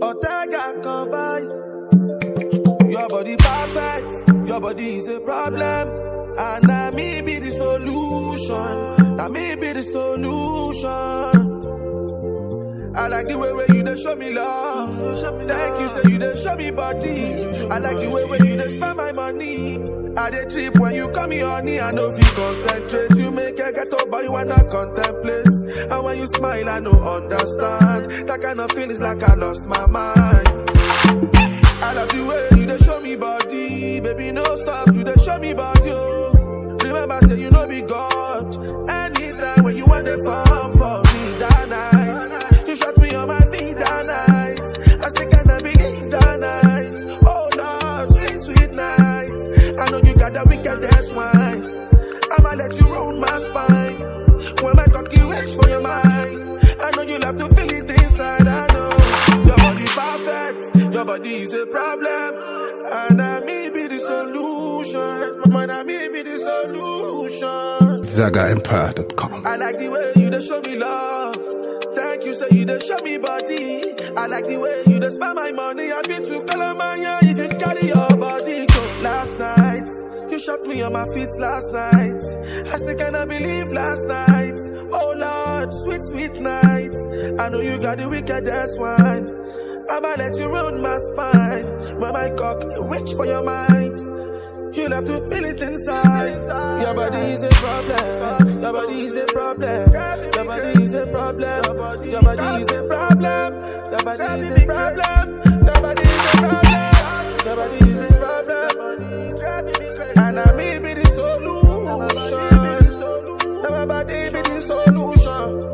Ortega come by. Your body perfect, your body is a problem. And now me be the solution. Now me be the solution. I like the way where you dey show me love. Thank you, say you dey show me body. I like the way where you dey spend my money. I dey trip when you call me honey. I know if you concentrate, you make a get up, but you wanna contemplate. And when you smile, I know understand. That kind of feelings like I lost my mind. I love the way you dey show me body, baby. No stop to dey show me body. Oh. Remember, say you know be God. Anytime when you want the farm for me that night, you shot me on my feet that night. I still cannot believe that night. Oh Lord, sweet sweet night. I know you got that wickedest wine. I'ma let you ruin my spine. When my cocky reach for your mind, I know you love to feel it inside. I know your body perfect, your body is a problem, and I may be the solution. Man, I may be the solution. ZagaEmpire.com. I like the way you dey show me love. Thank you, say you dey show me body. I like the way you dey spend my money. I feel to Calamania if you carry your body go. Last night, you shot me on my feet last night. I still cannot believe last night. Oh Lord, sweet, sweet night. I know you got the wickedest one. I'ma let you ruin my spine. When my cock reach for your mind. You'll have to feel it inside. Your body is a problem. Your body is a problem. Your body is a problem. Your body is a problem. Your body is a problem. Your body is a problem. Your body is a problem. And I may be the solution. Now my body be the solution.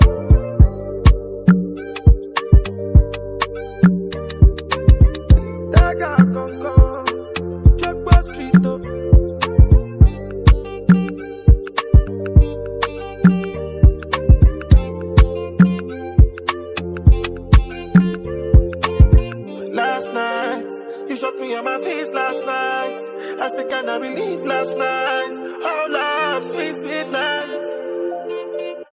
That guy come come. Jackpot Street though. Last night, you shot me on my face last night. I still cannot believe last night. Oh Lord, sweet, sweet